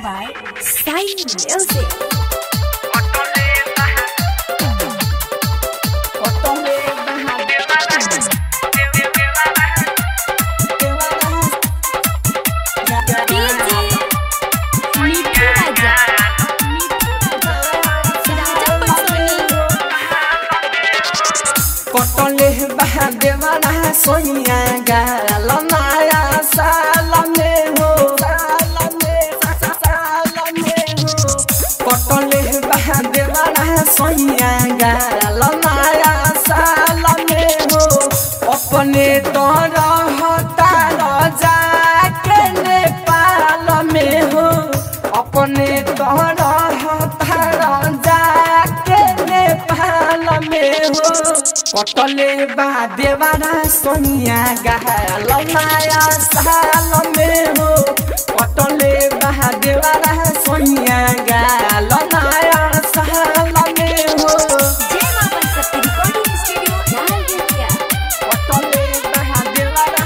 by Sai Music. मिठू राजा राजा पटोनी कटले बहा देवाना सोनिया गाल माया सालमे हो सालमे सालमे हो कटले बहा देवाना सोनिया गाल माया सालमे हो अपने तो रहता रजा के नेपाल में हो अपने तो रहता रजा के नेपाल में हो कटले बा देवाना सोनिया गाल माया साल में हो कटले बा देवाना सोनिया गाल माया साल में हो जय मां बनसती रिकॉर्डिंग स्टूडियो लाल बेतिया कटले बा देवाना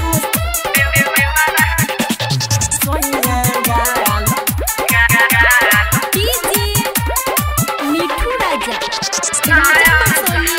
सोनिया गाल डीजे मिठू राजा राजा पटोनी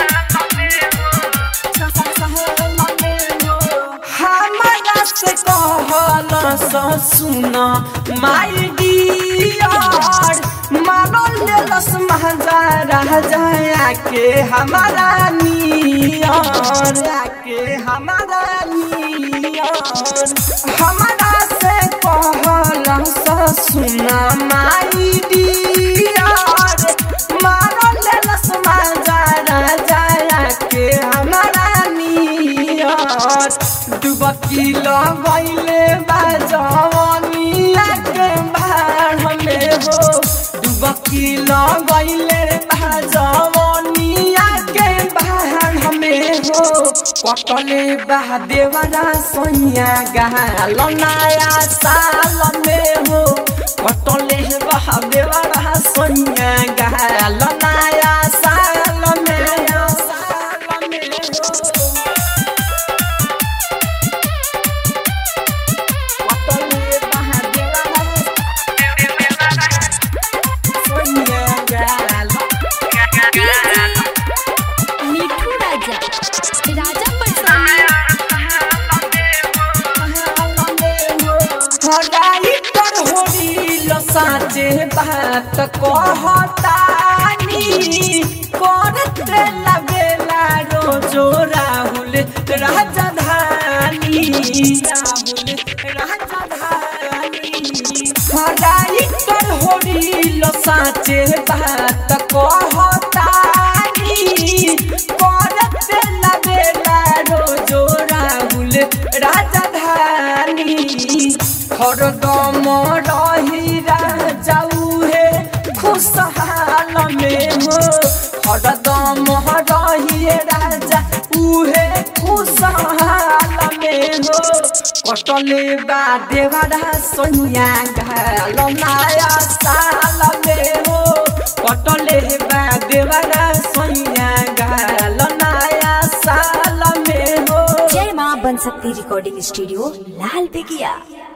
हमारा से कहल सुन माई डियर मानो लेलस महजा राजा के हमारा नियर के हमारा नियर हमारा से कहल सुन माई डियर मानो लेलस महजा राजा के हमारा नियर डुबकी लगैले बाजवनिया के बाढ़ में हो डुबकी लगैले बाजवनिया के बाढ़ में हो कटले बा देवरा सोनिया गाल नया साल में हो कटले बा देवरा सोनिया गाल नया साल में साल में हो कटले बा देवरा सोनिया गाल डीजे मिठू राजा राजा पटोनी हराई पर होरी लो साचे बात कहतानी करत लगेला रोजो राहुल राजधानी राहुल राजधानी हराई पर होरी लो साचे बात कहतानी करत लगेला रोजो राहुल राजधानी हरदम रही राजाऊ हे खुशहाल में हो हरदम रही राजा उहे खुशहाल में हो कटले बा देवरा सोनिया घाल नया साल में हो कटले बा देवरा सोनिया घाल नया साल में हो जय मां बनसती रिकॉर्डिंग स्टूडियो लाल बेगिया